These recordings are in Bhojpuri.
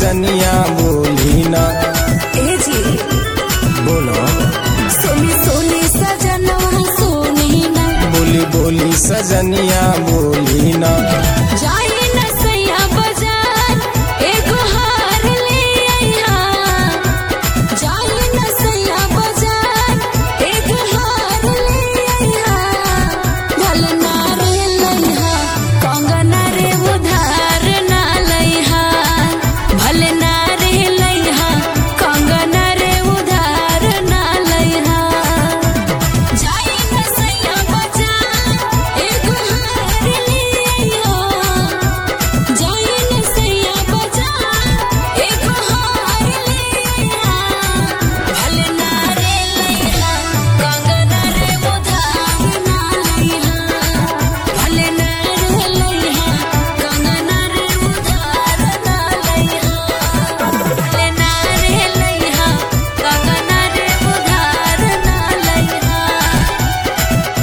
सजनिया बोली ना ए जी बोलो सोनी सोनी सजनवा सोनी ना बोली बोली सजनिया बोली ना जाई न सैया बाजार एगो हार ले आइहा जाई न सैया बाजार एगो हार ले आइहा भल ना रे लइहा कंगना रे उधार ना लइहा भल ना रे लइहा कंगना रे उधार ना लइहा जाई न सैया बाजार एगो हार ले आइहा जाई न सैया बाजार एगो हार ले आइहा भल ना रे लइहा कंगना रे उधार ना लइहा भल ना रे लइहा कंगना रे उधार ना लइहा भल ना रे लइहा कंगना रे उधार ना लइहा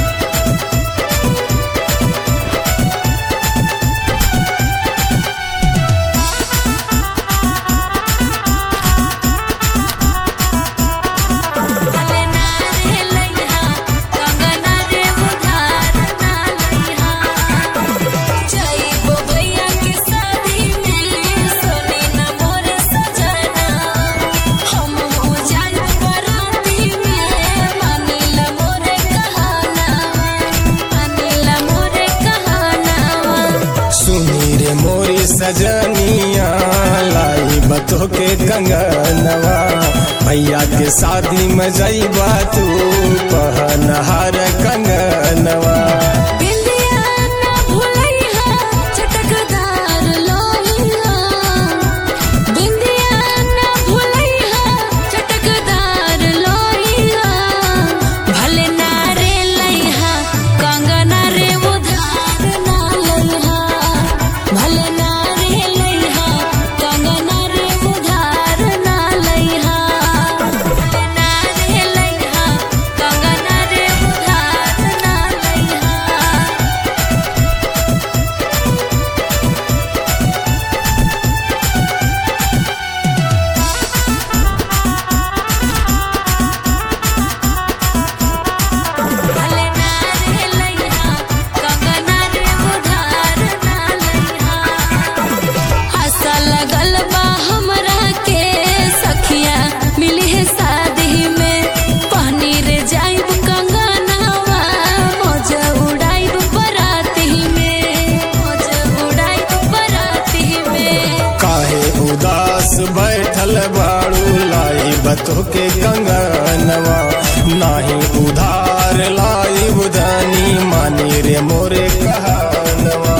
भले ना रे लइहा कंगना रे उधार ना लइहा जाइबो भैया के शादी में सोनी ना मोर सजना हम हो जाइब बराती में मानिला मोर कहाना मानिला मोर कहाना सुनी रे मोरी सजनिया लाई बतो के कंगनवा भैया के शादी में जईबा तू पहनहार कंगनवा बिंदिया ना भुलैहा चटकदार लोहिया बिंदिया ना भुलैहा चटकदार लोहिया भले ना रे लइहा कंगना रे उधार ना लइहा भले ना रे लइहा कंगना रे उधार ना लइहा भले ना रे लइहा कंगना रे उधार ना लइहा भले ना रे लइहा कंगना रे उधार ना लइहा आशा लगल बा हमरा के सखिया मिली है शादी में पहनी रे जाइब कंगनावा मौज उड़ाइब बराती में मौज उड़ाइब बराती में काहे उदास बैठल बाड़ू लाई बतो के कंगनवा नाही उधार लाई बुधानी मानी रे मोरे कहनवा